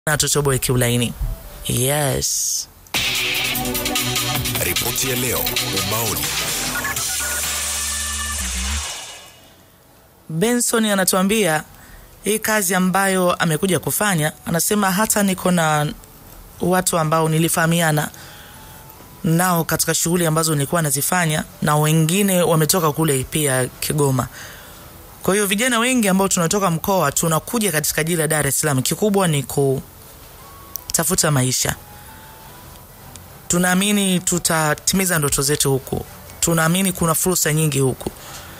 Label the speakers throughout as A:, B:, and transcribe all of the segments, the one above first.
A: na tutoboe kiulaini. Yes.
B: Ripoti ya leo ubaoni.
A: Benson anatuambia hii kazi ambayo amekuja kufanya, anasema hata niko na watu ambao nilifahamiana nao katika shughuli ambazo nilikuwa nazifanya, na wengine wametoka kule pia Kigoma. Kwa hiyo vijana wengi ambao tunatoka mkoa tunakuja katika jiji la Dar es Salaam, kikubwa ni kutafuta maisha. Tunaamini tutatimiza ndoto zetu huku, tunaamini kuna fursa nyingi huku.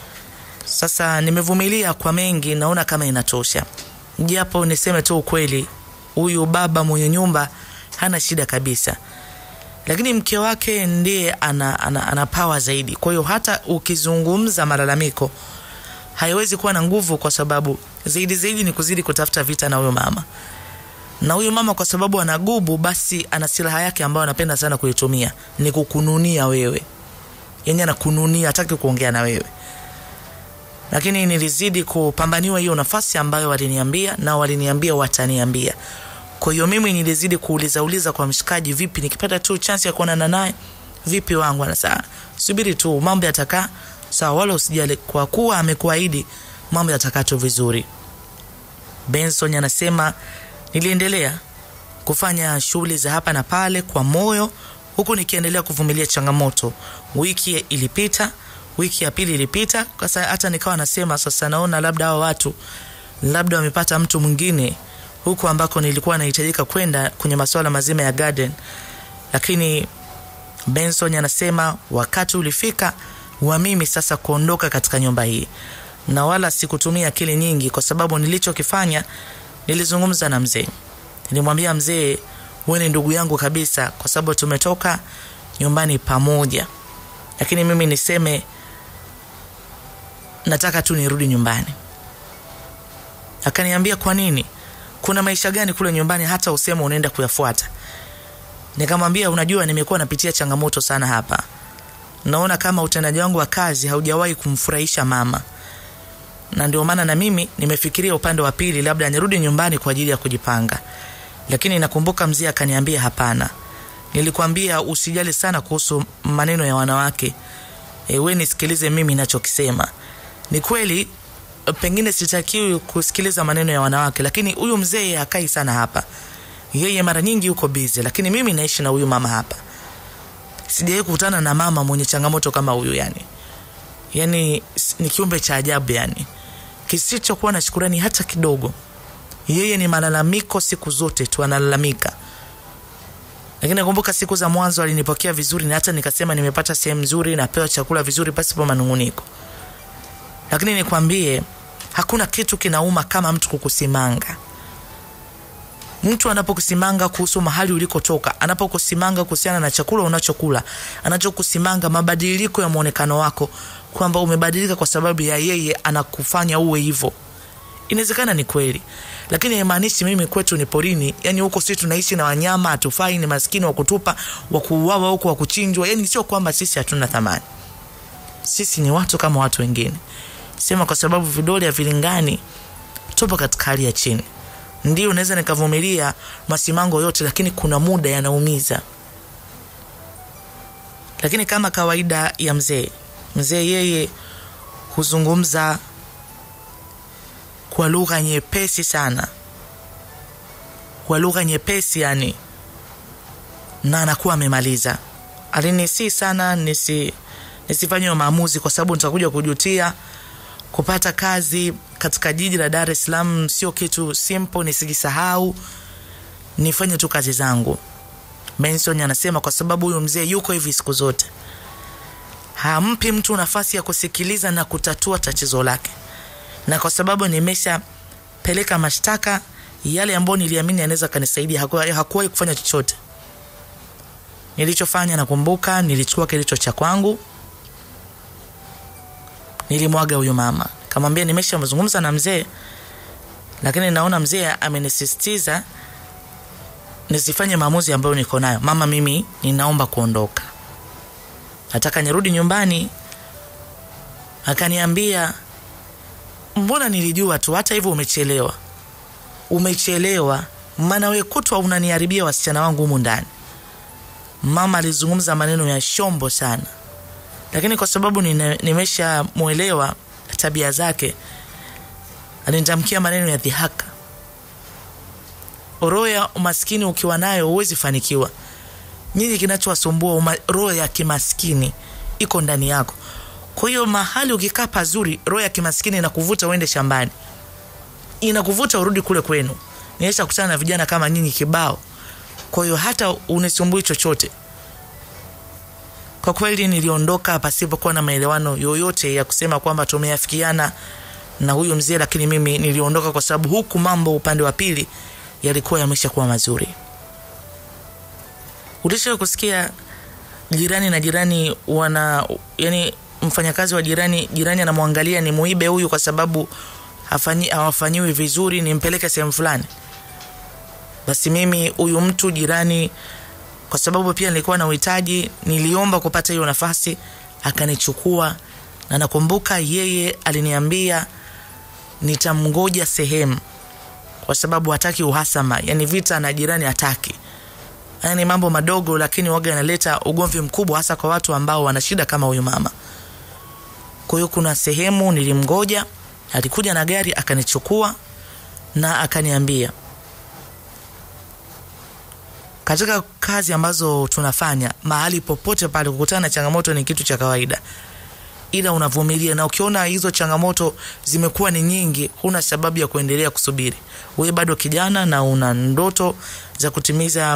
A: Sasa nimevumilia kwa mengi, naona kama inatosha, japo niseme tu ukweli, huyu baba mwenye nyumba hana shida kabisa, lakini mke wake ndiye ana, ana, ana pawa zaidi. Kwa hiyo hata ukizungumza malalamiko haiwezi kuwa na nguvu, kwa sababu zaidi zaidi ni kuzidi kutafuta vita na huyo mama. Na huyu mama kwa sababu ana gubu, basi ana silaha yake ambayo anapenda sana kuitumia, ni kukununia wewe, yani anakununia, hataki kuongea na wewe lakini nilizidi kupambaniwa hiyo nafasi ambayo waliniambia na waliniambia wataniambia. Kwa hiyo mimi nilizidi kuuliza uliza kwa mshikaji, vipi nikipata tu chance ya kuonana naye, vipi wangu? Anasema subiri tu, mambo yatakaa sawa, wala usijali, kwa kuwa amekuahidi mambo yatakaa tu vizuri. Benson anasema niliendelea kufanya shughuli za hapa na pale kwa moyo, huku nikiendelea kuvumilia changamoto. Wiki ilipita wiki ya pili ilipita, sasa hata nikawa nasema sasa, naona labda hao watu labda wamepata mtu mwingine huku ambako nilikuwa nahitajika kwenda kwenye masuala mazima ya garden, lakini Benson anasema wakati ulifika wa mimi sasa kuondoka katika nyumba hii, na wala sikutumia akili nyingi, kwa sababu nilichokifanya nilizungumza na mzee. Nilimwambia mzee, wewe ni ndugu yangu kabisa, kwa sababu tumetoka nyumbani pamoja, lakini mimi niseme nataka tu nirudi nyumbani. Akaniambia kwa nini? Kuna maisha gani kule nyumbani hata useme unaenda kuyafuata? Nikamwambia unajua, nimekuwa napitia changamoto sana hapa. Naona kama utendaji wangu wa kazi haujawahi kumfurahisha mama, na ndio maana na mimi nimefikiria upande wa pili, labda nirudi nyumbani kwa ajili ya kujipanga. Lakini nakumbuka mzee akaniambia hapana, nilikwambia usijali sana kuhusu maneno ya wanawake. E, we nisikilize mimi nachokisema. Ni kweli pengine sitakiwi kusikiliza maneno ya wanawake, lakini huyu mzee hakai sana hapa. Yeye mara nyingi yuko busy, lakini mimi naishi na huyu mama hapa. Sijawahi kukutana na mama mwenye changamoto kama huyu yani. Yani ni kiumbe cha ajabu yani. Kisichokuwa na shukurani hata kidogo. Yeye ni malalamiko siku zote tu analalamika. Lakini nakumbuka siku za mwanzo alinipokea vizuri na hata nikasema nimepata sehemu nzuri, napewa chakula vizuri pasipo manunguniko. Lakini nikwambie, hakuna kitu kinauma kama mtu kukusimanga. Mtu anapokusimanga kuhusu mahali ulikotoka, anapokusimanga kuhusiana na chakula unachokula, anachokusimanga mabadiliko ya mwonekano wako, kwamba umebadilika kwa sababu ya yeye anakufanya uwe hivyo. Inawezekana ni kweli, lakini haimaanishi mimi kwetu ni porini. Yani huko sisi tunaishi na wanyama, hatufai, ni maskini wa kutupa, wa kuuawa huko, wa kuchinjwa. Yani sio kwamba sisi hatuna thamani, sisi ni watu kama watu wengine. Sema kwa sababu vidole havilingani, tupo katika hali ya chini. Ndio naweza nikavumilia masimango yote, lakini kuna muda yanaumiza. Lakini kama kawaida ya mzee, mzee yeye huzungumza kwa lugha nyepesi sana, kwa lugha nyepesi yani, na anakuwa amemaliza. Alinisi sana nisi nisifanye maamuzi, kwa sababu nitakuja kujutia. Kupata kazi katika jiji la Dar es Salaam sio kitu simple, nisijisahau, nifanye tu kazi zangu. Benson anasema kwa sababu huyu mzee yuko hivi siku zote, hampi mtu nafasi ya kusikiliza na kutatua tatizo lake na kwa sababu nimeshapeleka mashtaka yale ambayo niliamini anaweza kanisaidia, hakuwahi kufanya chochote. Nilichofanya nakumbuka, nilichukua kilicho cha kwangu, nilimwaga huyu mama, kamwambia nimeshamzungumza na mzee, lakini naona mzee amenisisitiza nisifanye maamuzi ambayo niko nayo. Mama, mimi ninaomba kuondoka, nataka nirudi nyumbani. Akaniambia mbona nilijua tu, hata hivyo umechelewa, umechelewa maana we kutwa unaniharibia wasichana wangu humu ndani. Mama alizungumza maneno ya shombo sana, lakini kwa sababu nimeshamwelewa tabia zake, alinitamkia maneno ya dhihaka. Roho ya umaskini ukiwa nayo huwezi fanikiwa. Nyinyi kinachowasumbua roho ya kimaskini iko ndani yako. Kwa hiyo mahali ukikaa pazuri, roho ya kimaskini inakuvuta uende shambani, inakuvuta urudi kule kwenu. Niisha kutana na vijana kama nyinyi kibao. Kwa hiyo hata unisumbui chochote. Kwa kweli niliondoka pasipokuwa na maelewano yoyote ya kusema kwamba tumeafikiana na huyu mzee, lakini mimi niliondoka kwa sababu huku mambo upande wa pili yalikuwa yameshakuwa mazuri. Ulisha kusikia jirani na jirani wana yani, mfanyakazi wa jirani jirani anamwangalia ni muibe huyu kwa sababu hafanyi hawafanyiwi vizuri, nimpeleke sehemu fulani. Basi mimi huyu mtu jirani, kwa sababu pia nilikuwa na uhitaji, niliomba kupata hiyo nafasi, akanichukua na nakumbuka yeye aliniambia nitamngoja sehemu, kwa sababu hataki uhasama, yani vita na jirani hataki. Haya ni mambo madogo, lakini waga yanaleta ugomvi mkubwa, hasa kwa watu ambao wana shida kama huyu mama. Kwa hiyo kuna sehemu nilimgoja, alikuja na gari akanichukua na akaniambia, katika kazi ambazo tunafanya mahali popote pale, kukutana na changamoto ni kitu cha kawaida, ila unavumilia, na ukiona hizo changamoto zimekuwa ni nyingi, huna sababu ya kuendelea kusubiri. Wewe bado kijana na una ndoto za kutimiza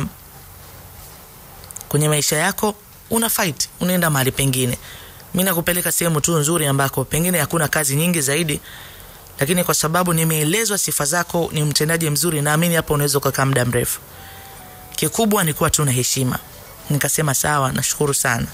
A: kwenye maisha yako, una fight, unaenda mahali pengine. Mi nakupeleka sehemu tu nzuri ambako pengine hakuna kazi nyingi zaidi, lakini kwa sababu nimeelezwa sifa zako, ni mtendaji mzuri, naamini hapo unaweza ukakaa muda mrefu. Kikubwa ni kuwa tu na heshima. Nikasema sawa, nashukuru sana.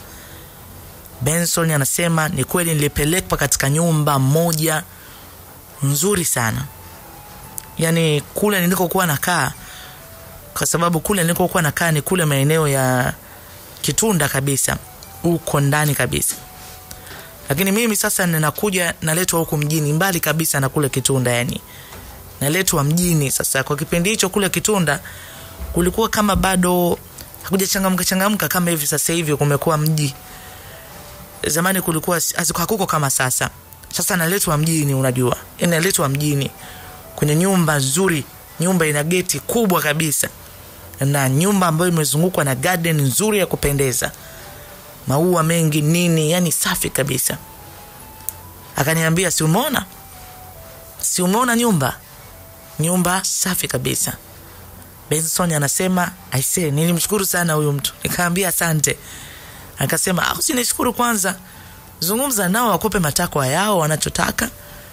A: Benson anasema ni kweli, nilipelekwa katika nyumba moja nzuri sana, yaani kule nilikokuwa nakaa, kwa sababu kule nilikokuwa nakaa ni kule maeneo ya Kitunda kabisa, huko ndani kabisa lakini mimi sasa ninakuja naletwa huku mjini mbali kabisa na kule Kitunda, yani naletwa mjini. Sasa kwa kipindi hicho kule Kitunda kulikuwa kama bado hakujachangamka changamka kama hivi sasa hivi kumekuwa mji. Zamani kulikuwa hakuko kama sasa. Sasa naletwa mjini, unajua, naletwa mjini kwenye nyumba nzuri, nyumba ina geti kubwa kabisa na nyumba ambayo imezungukwa na garden nzuri ya kupendeza maua mengi nini, yani safi kabisa. Akaniambia, si umeona, si umeona nyumba, nyumba safi kabisa. Benson anasema aise, nilimshukuru sana huyu mtu. Nikaambia asante. Akasema au sinishukuru kwanza, zungumza nao wakupe matakwa yao wanachotaka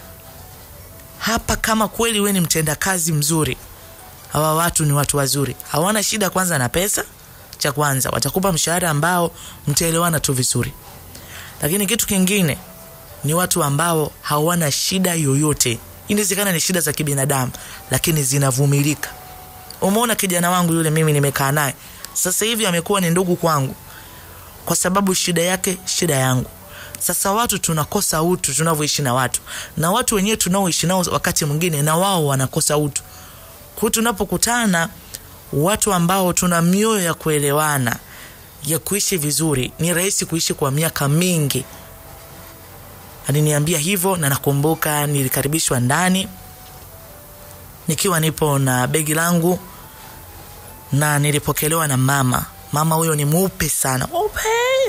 A: hapa. Kama kweli we ni mtenda kazi mzuri, hawa watu ni watu wazuri, hawana shida kwanza na pesa cha kwanza watakupa mshahara ambao mtaelewana tu vizuri, lakini kitu kingine ni watu ambao hawana shida yoyote. Inawezekana ni shida za kibinadamu, lakini zinavumilika. Umeona kijana wangu yule, mimi nimekaa naye sasa hivi, amekuwa ni ndugu kwangu kwa sababu shida yake shida yangu. Sasa watu tunakosa utu tunavyoishi na watu, na watu wenyewe tunaoishi nao wakati mwingine na wao wanakosa utu. Kwa hiyo tunapokutana watu ambao tuna mioyo ya kuelewana ya kuishi vizuri, ni rahisi kuishi kwa miaka mingi. Aliniambia hivyo, na nakumbuka nilikaribishwa ndani nikiwa nipo na begi langu, na nilipokelewa na mama. Mama huyo ni mweupe sana, mweupe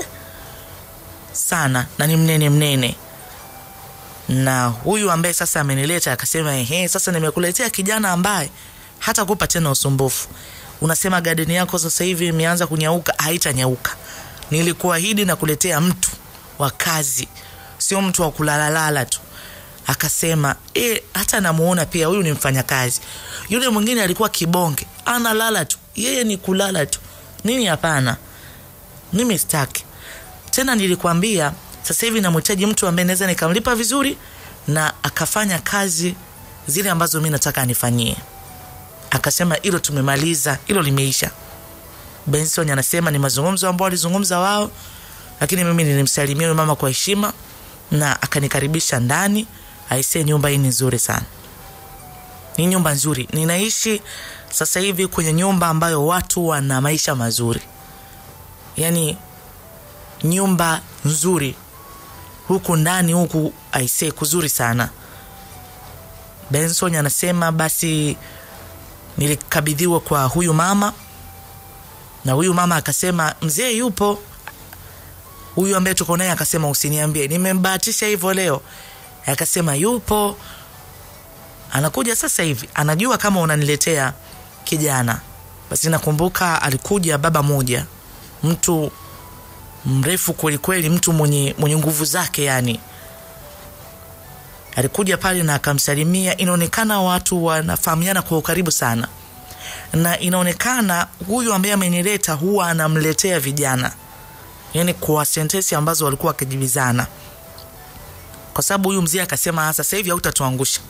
A: sana, na ni mnene mnene. Na huyu ambaye sasa amenileta akasema, ehe, sasa nimekuletea kijana ambaye hata kupa tena usumbufu. Unasema gadeni yako sasa hivi imeanza kunyauka, haitanyauka. Nilikuahidi na kuletea mtu wa kazi, sio mtu wa kulalalala tu. Akasema e, hata namuona pia huyu ni mfanyakazi. Yule mwingine alikuwa kibonge, analala tu, yeye ni kulala tu. Nini? Hapana, mimi sitaki tena. Nilikwambia sasa hivi namhitaji mtu ambaye naweza nikamlipa vizuri na akafanya kazi zile ambazo mi nataka anifanyie. Akasema hilo tumemaliza, hilo limeisha. Benson anasema ni mazungumzo ambao walizungumza wao, lakini mimi nilimsalimia yule mama kwa heshima na akanikaribisha ndani. Aisee, nyumba hii ni nzuri sana, ni nyumba nzuri, ninaishi sasa hivi kwenye nyumba ambayo watu wana maisha mazuri yaani nyumba nzuri huku ndani huku aisee kuzuri sana benson anasema basi nilikabidhiwa kwa huyu mama na huyu mama akasema mzee yupo huyu ambaye tuko naye akasema usiniambie nimembahatisha hivyo leo akasema yupo anakuja sasa hivi anajua kama unaniletea kijana basi nakumbuka alikuja baba moja mtu mrefu kwelikweli mtu mwenye, mwenye nguvu zake yani alikuja pale na akamsalimia inaonekana watu wanafahamiana kwa ukaribu sana na inaonekana huyu ambaye amenileta huwa anamletea vijana yani kwa sentensi ambazo walikuwa wakijibizana kwa sababu huyu mzee akasema sasa hivi hautatuangusha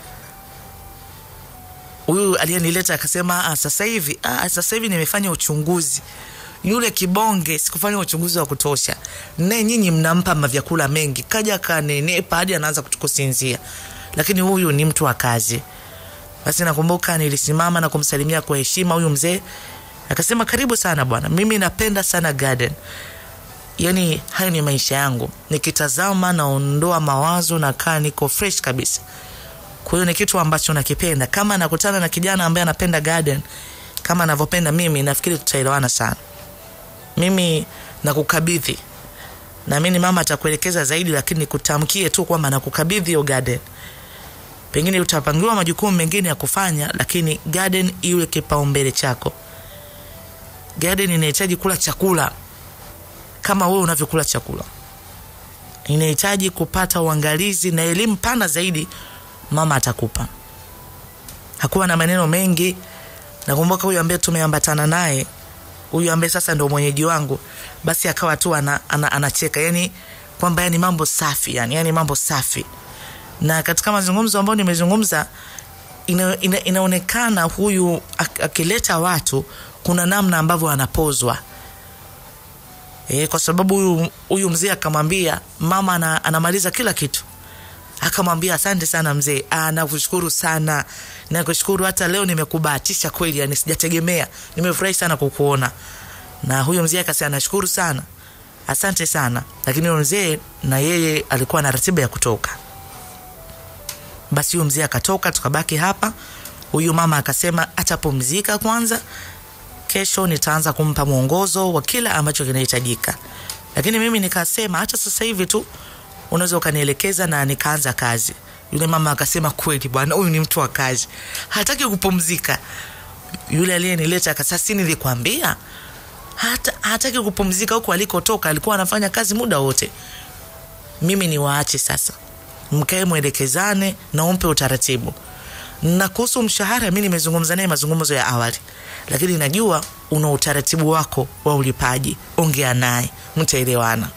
A: huyu aliyenileta akasema "Ah, sasa hivi ah, sasa hivi nimefanya uchunguzi yule kibonge sikufanya uchunguzi wa kutosha ne nyinyi mnampa mavyakula mengi kaja kanenepa hadi anaanza kusinzia lakini huyu ni mtu wa kazi basi nakumbuka nilisimama na kumsalimia kwa heshima huyu mzee akasema karibu sana bwana mimi napenda sana garden yani hayo ni maisha yangu nikitazama naondoa mawazo nakaa niko fresh kabisa kwa hiyo ni kitu ambacho nakipenda kama nakutana na kijana ambaye anapenda garden kama anavyopenda mimi nafikiri tutaelewana sana mimi nakukabidhi naamini mama atakuelekeza zaidi lakini nikutamkie tu kwamba nakukabidhi hiyo garden pengine utapangiwa majukumu mengine ya kufanya lakini garden iwe kipaumbele chako garden inahitaji kula chakula kama wewe unavyokula chakula inahitaji kupata uangalizi na elimu pana zaidi mama atakupa hakuwa na maneno mengi nakumbuka huyu ambaye tumeambatana naye huyu ambaye sasa ndo mwenyeji wangu basi akawa tu ana, ana, anacheka yani kwamba yani mambo safi yani, yani mambo safi na katika mazungumzo ambayo nimezungumza ina, ina, inaonekana huyu ak- akileta watu kuna namna ambavyo anapozwa e, kwa sababu huyu huyu mzee akamwambia mama ana, anamaliza kila kitu akamwambia asante sana mzee "Ah, nakushukuru sana nakushukuru hata leo nimekubahatisha kweli yani sijategemea nimefurahi sana kukuona na huyo mzee akasema nashukuru sana asante sana lakini huyo mzee na yeye alikuwa na ratiba ya kutoka basi huyo mzee akatoka tukabaki hapa huyu mama akasema atapumzika kwanza kesho nitaanza kumpa mwongozo wa kila ambacho kinahitajika lakini mimi nikasema hata sasa hivi tu unaweza ukanielekeza na nikaanza kazi yule mama akasema kweli bwana huyu ni mtu wa kazi hataki kupumzika yule aliyenileta akasema si nilikwambia hata hataki kupumzika huku alikotoka alikuwa anafanya kazi muda wote mimi ni waache sasa mkae mwelekezane na umpe utaratibu na kuhusu mshahara mi nimezungumza naye mazungumzo ya awali lakini najua una utaratibu wako wa ulipaji ongea naye mtaelewana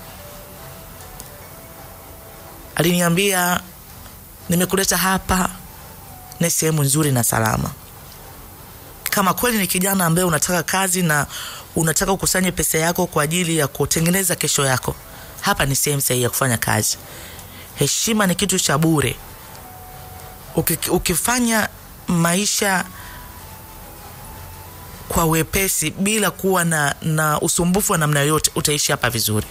A: aliniambia nimekuleta hapa ni sehemu nzuri na salama kama kweli ni kijana ambaye unataka kazi na unataka ukusanye pesa yako kwa ajili ya kutengeneza kesho yako hapa ni sehemu sahihi ya kufanya kazi heshima ni kitu cha bure Uki- ukifanya maisha kwa wepesi bila kuwa na, na usumbufu wa namna yoyote utaishi hapa vizuri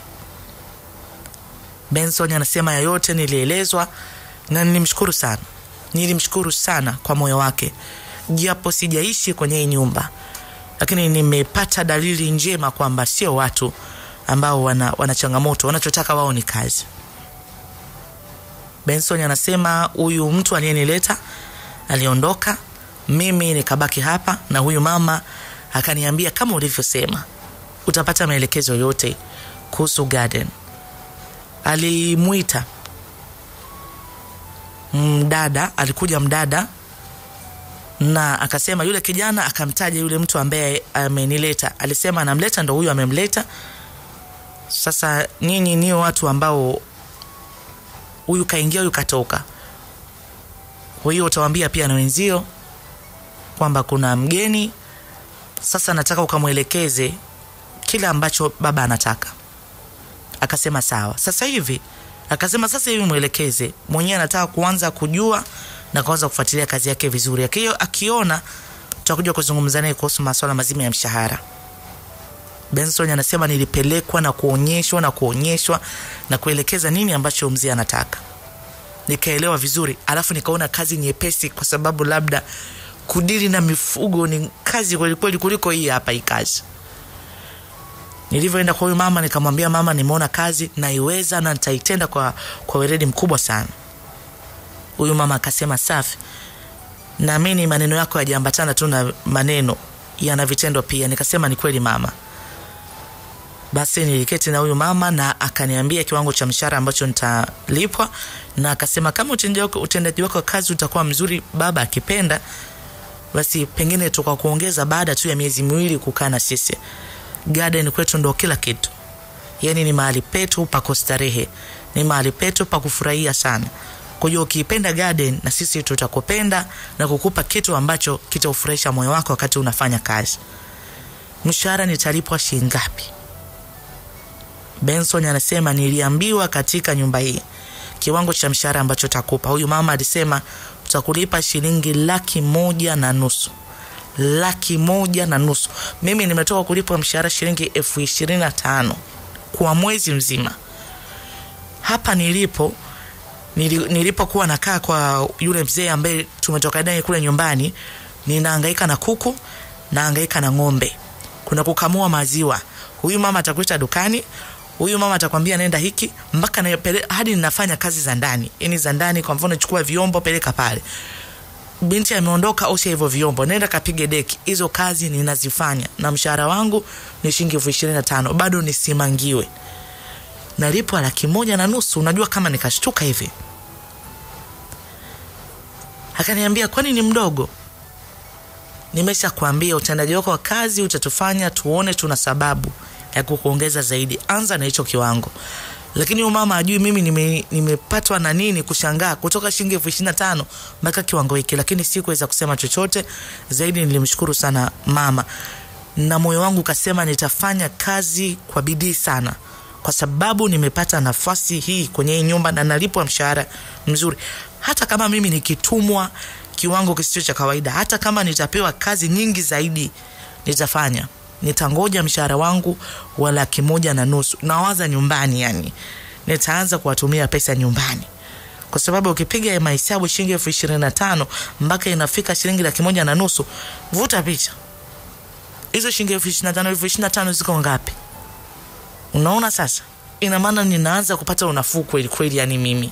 A: benson anasema yayote nilielezwa na nilimshukuru sana nilimshukuru sana kwa moyo wake japo sijaishi kwenye hii nyumba lakini nimepata dalili njema kwamba sio watu ambao wana, wana changamoto wanachotaka wao ni kazi benson anasema huyu mtu aliyenileta aliondoka mimi nikabaki hapa na huyu mama akaniambia kama ulivyosema utapata maelekezo yote kuhusu garden alimwita mdada alikuja mdada na akasema yule kijana akamtaja yule mtu ambaye amenileta alisema anamleta ndo huyu amemleta sasa nyinyi nio watu ambao huyu kaingia huyu katoka kwa hiyo utawambia pia na wenzio kwamba kuna mgeni sasa nataka ukamwelekeze kile ambacho baba anataka akasema sawa sasa hivi akasema sasa hivi mwelekeze mwenyewe anataka kuanza kujua na kuanza kufuatilia kazi yake vizuri akio akiona tutakuja kuzungumza naye kuhusu masuala mazima ya mshahara. Benson anasema nilipelekwa na kuonyeshwa na kuonyeshwa na kuelekeza nini ambacho mzee anataka, nikaelewa vizuri, alafu nikaona kazi nyepesi, kwa sababu labda kudili na mifugo ni kazi kwelikweli kuliko hii hapa hii kazi. Nilivyoenda kwa huyu mama, nikamwambia mama, nimeona kazi naiweza na nitaitenda kwa, kwa weledi mkubwa sana. Huyu mama akasema safi, naamini maneno yako yajaambatana tu na maneno, yana vitendo pia. Nikasema ni kweli mama. Basi niliketi na huyu mama na akaniambia kiwango cha mshahara ambacho nitalipwa, na akasema kama utendaji wako wa kazi utakuwa mzuri, baba akipenda, basi pengine tukakuongeza baada tu ya miezi miwili kukaa na sisi. Garden kwetu ndo kila kitu, yaani ni mahali petu pa kustarehe, ni mahali petu pa kufurahia sana. Kwa hiyo ukiipenda garden, na sisi tutakupenda na kukupa kitu ambacho kitaufurahisha moyo wako wakati unafanya kazi. Mshahara nitalipwa shilingi ngapi? Benson anasema niliambiwa katika nyumba hii kiwango cha mshahara ambacho takupa. Huyu mama alisema tutakulipa shilingi laki moja na nusu laki moja na nusu. Mimi nimetoka kulipwa mshahara shilingi elfu ishirini na tano kwa mwezi mzima. Hapa nilipo nilipokuwa nakaa kwa yule mzee ambaye tumetoka naye kule nyumbani, ninahangaika na kuku, nahangaika na ng'ombe, kuna kukamua maziwa. Huyu mama atakuita dukani, huyu mama atakwambia nenda hiki, mpaka na hadi ninafanya kazi za ndani, yani za ndani. Kwa mfano, chukua vyombo peleka pale, binti ameondoka, osha hivyo vyombo, nenda kapige deki. Hizo kazi ninazifanya na mshahara wangu ni shilingi elfu ishirini na tano bado nisimangiwe, nalipwa laki moja na nusu. Unajua kama nikashtuka hivi, akaniambia kwani ni mdogo? Nimesha kuambia utendaji wako wa kazi utatufanya tuone tuna sababu ya kukuongeza zaidi, anza na hicho kiwango. Lakini huyu mama ajui mimi nime, nimepatwa na nini kushangaa kutoka shilingi elfu ishirini na tano mpaka kiwango hiki, lakini sikuweza kusema chochote zaidi. Nilimshukuru sana mama na moyo wangu kasema nitafanya kazi kwa bidii sana, kwa sababu nimepata nafasi hii kwenye hii nyumba na nalipwa mshahara mzuri. Hata kama mimi nikitumwa kiwango kisicho cha kawaida, hata kama nitapewa kazi nyingi zaidi, nitafanya nitangoja mshahara wangu wa laki moja na nusu. Nawaza nyumbani, yani nitaanza kuwatumia pesa nyumbani, kwa sababu ukipiga mahesabu shilingi elfu ishirini na tano mpaka inafika shilingi laki moja na nusu, vuta picha hizo shilingi elfu ishirini na tano elfu ishirini na tano ziko ngapi? Unaona sasa, ina maana ninaanza kupata unafuu kweli kweli, yani mimi.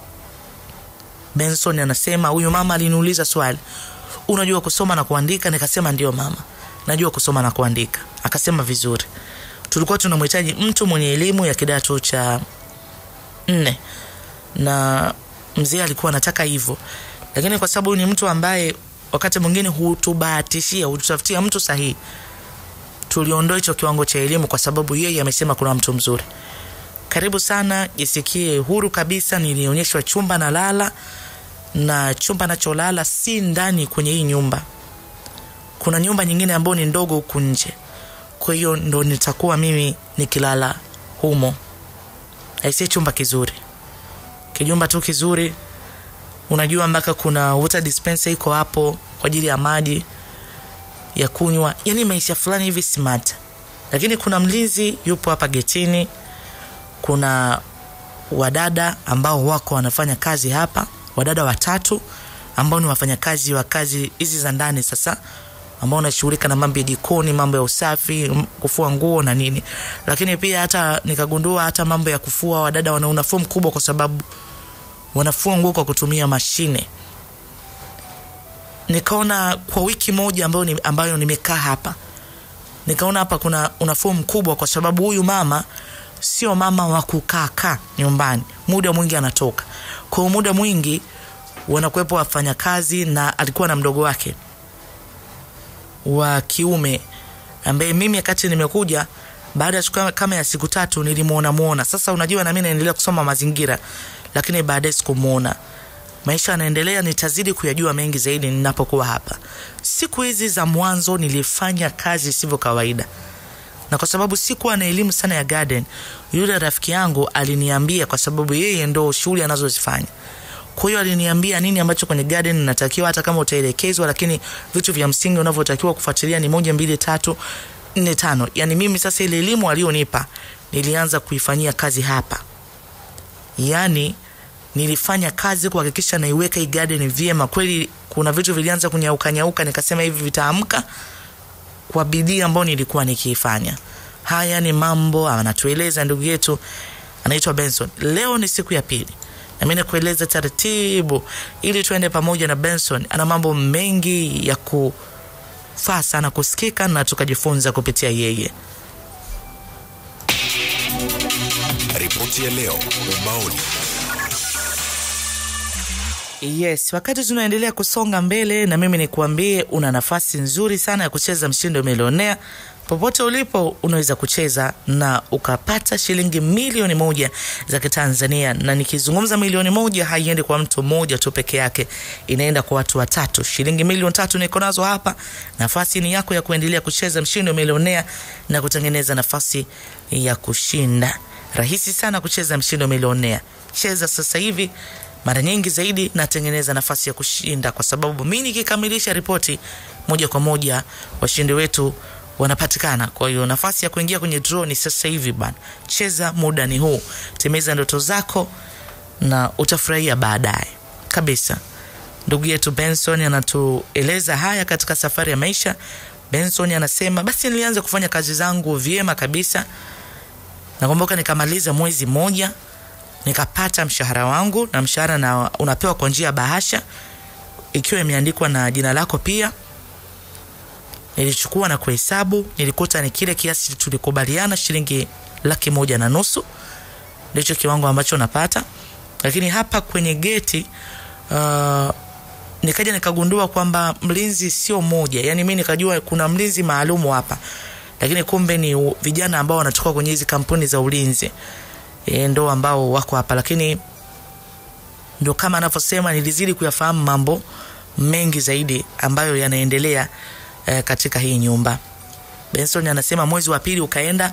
A: Benson anasema huyu mama aliniuliza swali, unajua kusoma na kuandika? Nikasema ndio mama najua kusoma na kuandika. Akasema vizuri. Tulikuwa tunamhitaji mtu mwenye elimu ya kidato cha nne, na mzee alikuwa anataka hivyo, lakini kwa sababu ni mtu ambaye wakati mwingine hutubahatishia, hututafutia mtu sahihi, tuliondoa hicho kiwango cha elimu, kwa sababu yeye amesema kuna mtu mzuri. Karibu sana, jisikie huru kabisa. Nilionyeshwa chumba na lala, na chumba nacholala si ndani kwenye hii nyumba kuna nyumba nyingine ambayo ni ndogo huku nje, kwa hiyo ndo nitakuwa mimi nikilala humo. Aisee, chumba kizuri, kijumba tu kizuri, unajua mpaka kuna water dispenser iko hapo kwa ajili ya maji ya kunywa, yani maisha fulani hivi smart. Lakini kuna mlinzi yupo hapa getini, kuna wadada ambao wako wanafanya kazi hapa, wadada watatu ambao ni wafanyakazi wa kazi hizi za ndani sasa ambao unashughulika na mambo ya jikoni, mambo ya usafi, kufua nguo na nini. Lakini pia hata nikagundua hata mambo ya kufua, wadada wana unafuu mkubwa, kwa sababu wanafua nguo kwa kutumia mashine. Nikaona kwa wiki moja ambayo, ni, ambayo nimekaa hapa, nikaona hapa kuna unafuu mkubwa, kwa sababu huyu mama sio mama wa kukaa kaa nyumbani, muda mwingi anatoka. Kwa muda mwingi wanakuwepo wafanyakazi, na alikuwa na mdogo wake wa kiume ambaye mimi wakati nimekuja baada ya siku kama ya siku tatu nilimuona muona. Sasa unajua, na mimi naendelea kusoma mazingira, lakini baadaye sikumuona. Maisha yanaendelea, nitazidi kuyajua mengi zaidi ninapokuwa hapa. Siku hizi za mwanzo nilifanya kazi sivyo kawaida, na kwa sababu sikuwa na elimu sana ya garden, yule rafiki yangu aliniambia, kwa sababu yeye ndo shughuli anazozifanya kwa hiyo aliniambia nini ambacho kwenye garden natakiwa hata kama utaelekezwa lakini vitu vya msingi unavyotakiwa kufuatilia ni moja mbili tatu nne tano yani mimi sasa ile elimu alionipa nilianza kuifanyia kazi hapa yani nilifanya kazi kuhakikisha naiweka hii garden vyema kweli kuna vitu vilianza kunyauka nyauka nikasema hivi vitaamka kwa bidii ambayo nilikuwa nikiifanya haya ni mambo anatueleza ndugu yetu anaitwa benson leo ni siku ya pili nami nakueleza taratibu ili tuende pamoja na benson ana mambo mengi ya kufaa sana kusikika na tukajifunza kupitia yeye
B: Ripoti ya leo ubaoni.
A: yes wakati tunaendelea kusonga mbele na mimi nikuambie una nafasi nzuri sana ya kucheza mshindo milionea popote ulipo unaweza kucheza na ukapata shilingi milioni moja za kitanzania na nikizungumza milioni moja haiendi kwa mtu mmoja tu peke yake inaenda kwa watu watatu shilingi milioni tatu niko nazo hapa nafasi ni yako ya kuendelea kucheza mshindo milionea na kutengeneza nafasi ya kushinda rahisi sana kucheza mshindo milionea cheza sasa hivi mara nyingi zaidi natengeneza nafasi ya kushinda kwa sababu mi nikikamilisha ripoti moja kwa moja washindi wetu wanapatikana kwa hiyo nafasi ya kuingia kwenye draw ni sasa hivi bana cheza muda ni huu timiza ndoto zako na utafurahia baadaye kabisa ndugu yetu benson anatueleza haya katika safari ya maisha benson anasema basi nilianza kufanya kazi zangu vyema kabisa nakumbuka nikamaliza mwezi mmoja nikapata mshahara wangu na mshahara na unapewa kwa njia ya bahasha ikiwa imeandikwa na jina lako pia nilichukua na kuhesabu nilikuta ni kile kiasi tulikubaliana shilingi laki moja na nusu ndicho kiwango ambacho napata lakini hapa kwenye geti uh, nikaja nikagundua kwamba mlinzi sio moja yani mi nikajua kuna mlinzi maalumu hapa lakini kumbe ni u- vijana ambao wanatoka kwenye hizi kampuni za ulinzi e, ndo ambao wako hapa lakini ndo kama anavyosema nilizidi kuyafahamu mambo mengi zaidi ambayo yanaendelea e, katika hii nyumba benson anasema mwezi wa pili ukaenda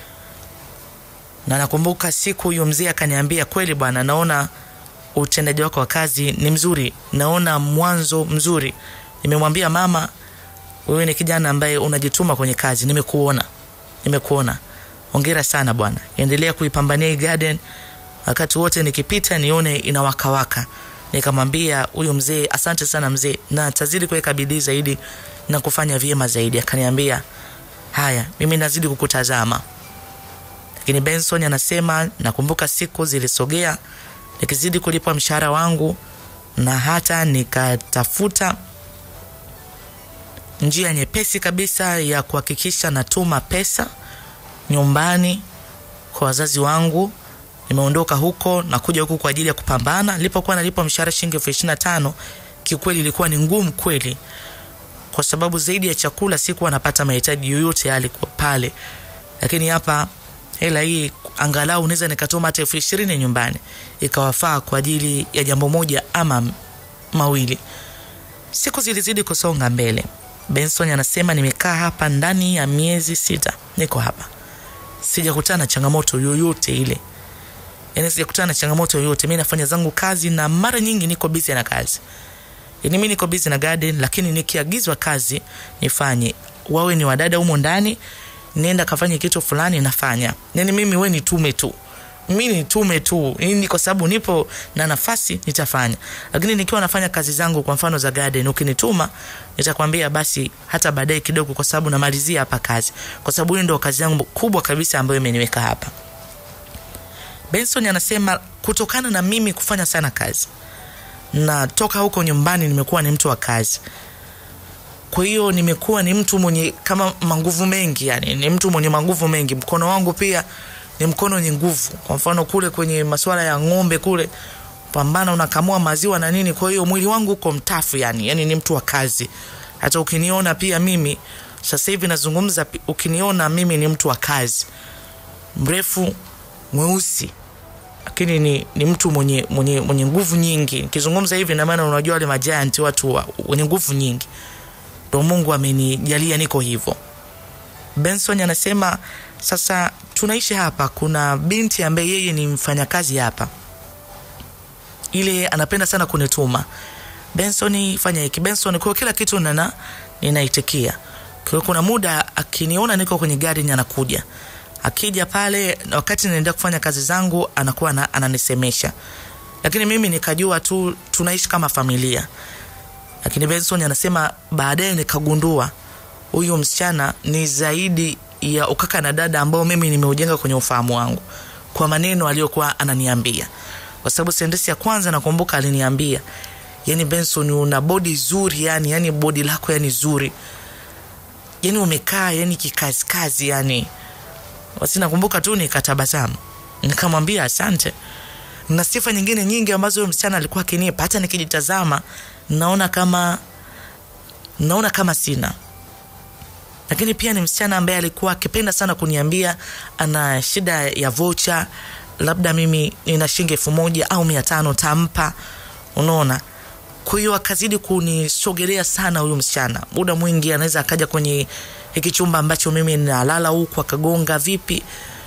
A: na nakumbuka siku huyu mzee akaniambia kweli bwana naona utendaji wako wa kazi ni mzuri naona mwanzo mzuri nimemwambia mama wewe ni kijana ambaye unajituma kwenye kazi nimekuona nimekuona ongera sana bwana endelea kuipambania hii garden wakati wote nikipita nione inawakawaka nikamwambia huyu mzee asante sana mzee na tazidi kuweka bidii zaidi na kufanya vyema zaidi akaniambia haya mimi nazidi kukutazama lakini benson anasema nakumbuka siku zilisogea nikizidi kulipwa mshahara wangu na hata nikatafuta njia nyepesi kabisa ya kuhakikisha natuma pesa nyumbani kwa wazazi wangu nimeondoka huko na kuja huku kwa ajili ya kupambana nilipokuwa nalipwa mshahara shilingi elfu ishiri na tano kiukweli ilikuwa ni ngumu kweli kwa sababu zaidi ya chakula sikuwa napata mahitaji yoyote yale kwa pale lakini hapa hela hii angalau unaweza nikatuma hata elfu ishirini nyumbani ikawafaa kwa ajili ya jambo moja ama m- mawili siku zilizidi kusonga mbele benson anasema nimekaa hapa ndani ya miezi sita niko hapa sijakutana na changamoto yoyote ile yani sijakutana na changamoto yoyote mi nafanya zangu kazi na mara nyingi niko busy na kazi yani mi niko busy na garden lakini nikiagizwa kazi nifanye wawe ni wadada humo ndani nenda kafanye kitu fulani nafanya yani mimi we nitume tu mi nitume tu ni kwa sababu nipo na nafasi nitafanya lakini nikiwa nafanya kazi zangu kwa mfano za garden ukinituma nitakwambia basi hata baadaye kidogo kwa sababu namalizia hapa kazi kwa sababu hiyo ndio kazi yangu kubwa kabisa ambayo imeniweka hapa benson anasema kutokana na mimi kufanya sana kazi na toka huko nyumbani nimekuwa ni mtu wa kazi kwa hiyo nimekuwa ni mtu mwenye kama manguvu mengi yani ni mtu mwenye manguvu mengi mkono wangu pia ni mkono wenye nguvu kwa mfano kule kwenye masuala ya ng'ombe kule pambana unakamua maziwa na nini kwa hiyo mwili wangu uko mtafu yani yani ni mtu wa kazi hata ukiniona pia mimi sasa hivi nazungumza pi- ukiniona mimi ni mtu wa kazi mrefu mweusi lakini ni, ni mtu mwenye, mwenye, mwenye nguvu nyingi nikizungumza hivi namaana unajua wale majanti watu wa, wenye nguvu nyingi ndo mungu amenijalia niko hivyo benson anasema sasa tunaishi hapa kuna binti ambaye yeye ni mfanyakazi hapa ile anapenda sana kunituma benson fanya hiki benson kwa kila kitu nana ninaitikia kwa kuna muda akiniona niko kwenye gari ni anakuja akija pale wakati naendelea kufanya kazi zangu anakuwa na, ananisemesha lakini mimi nikajua tu tunaishi kama familia lakini benson anasema baadaye nikagundua huyu msichana ni zaidi ya ukaka na dada ambao mimi nimeujenga kwenye ufahamu wangu kwa maneno aliyokuwa ananiambia kwa sababu sentensi ya kwanza nakumbuka aliniambia yani benson una bodi zuri yani yani bodi lako yani zuri yani umekaa yani kikazikazi yani basi nakumbuka tu nikatabasamu nikamwambia asante na sifa nyingine nyingi ambazo huyo msichana alikuwa akinipa hata nikijitazama naona kama naona kama sina lakini pia ni msichana ambaye alikuwa akipenda sana kuniambia ana shida ya vocha labda mimi nina shilingi elfu moja au mia tano tampa unaona kwa hiyo akazidi kunisogelea sana huyu msichana muda mwingi anaweza akaja kwenye hiki chumba ambacho mimi nalala huku akagonga vipi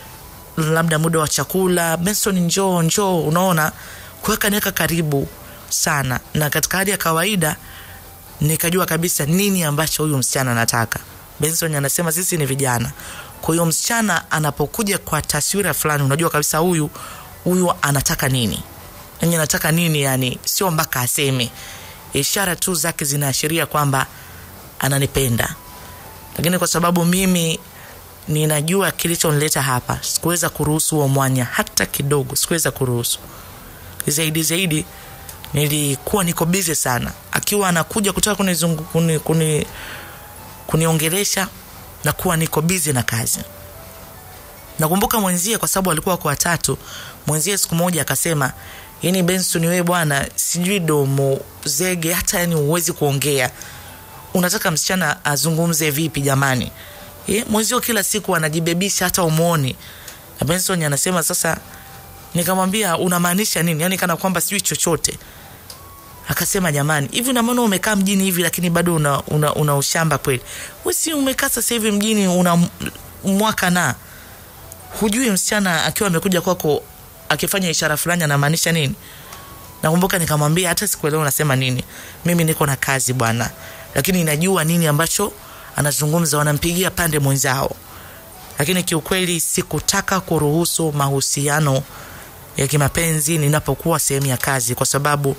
A: labda muda wa chakula benson njoo njoo unaona kuweka niweka karibu sana na katika hali ya kawaida nikajua kabisa nini ambacho huyu msichana anataka benson anasema sisi ni vijana kwa hiyo msichana anapokuja kwa taswira fulani unajua kabisa huyu huyu anataka nini yani anataka nini yani sio mpaka aseme ishara tu zake zinaashiria kwamba ananipenda lakini kwa sababu mimi ninajua kilichonileta hapa sikuweza kuruhusu huo mwanya hata kidogo sikuweza kuruhusu zaidi zaidi nilikuwa niko bize sana akiwa anakuja kutaka kunizungu, kuni, kuni, kuniongelesha na kuwa niko bize na kazi nakumbuka mwenzie kwa sababu alikuwa kwa watatu mwenzie siku moja akasema yani benson wewe bwana sijui domo zege hata yani huwezi kuongea unataka msichana azungumze vipi jamani e, mwenzio kila siku anajibebisha hata umwoni na benson anasema sasa nikamwambia unamaanisha nini yani kana kwamba sijui chochote akasema jamani hivi unamaana umekaa mjini hivi lakini bado una, una, una ushamba kweli wesi umekaa sasa hivi mjini una m- mwaka na hujui msichana akiwa amekuja kwako akifanya ishara fulani anamaanisha nini nakumbuka nikamwambia hata sikuelewa unasema nini mimi niko na kazi bwana lakini najua nini ambacho anazungumza wanampigia pande mwenzao lakini kiukweli sikutaka kuruhusu mahusiano ya kimapenzi ninapokuwa sehemu ya kazi kwa sababu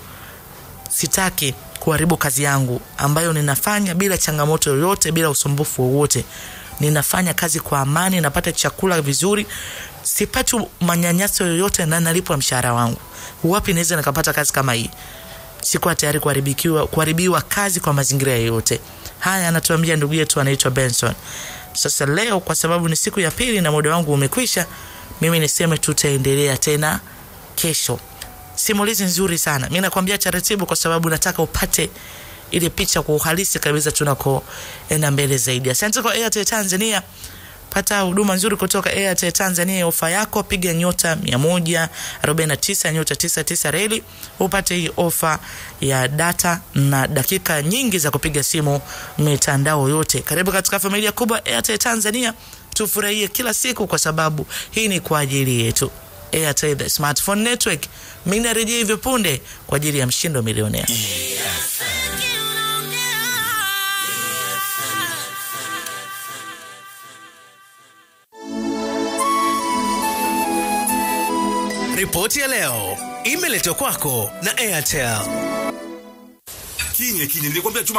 A: sitaki kuharibu kazi yangu ambayo ninafanya bila changamoto yoyote bila usumbufu wowote ninafanya kazi kwa amani napata chakula vizuri sipati manyanyaso yoyote na nalipwa mshahara wangu wapi naweza nikapata kazi kama hii sikuwa tayari kuharibikiwa kuharibiwa kazi kwa mazingira yoyote haya anatuambia ndugu yetu anaitwa benson sasa leo kwa sababu ni siku ya pili na muda wangu umekwisha mimi niseme tutaendelea tena kesho simulizi nzuri sana mi nakwambia taratibu kwa sababu nataka upate ile picha kwa uhalisi kabisa tunakoenda mbele zaidi asante kwa airtel tanzania pata huduma nzuri kutoka airtel tanzania ofa yako piga nyota 149 nyota 99 reli upate hii ofa ya data na dakika nyingi za kupiga simu mitandao yote karibu katika familia kubwa airtel tanzania tufurahie kila siku kwa sababu hii ni kwa ajili yetu airtel the smartphone network mi narejea hivyo punde kwa ajili ya mshindo milionea
C: Ripoti ya leo imeletwa kwako na Airtel.
D: Kinye kinye nilikwambia chuma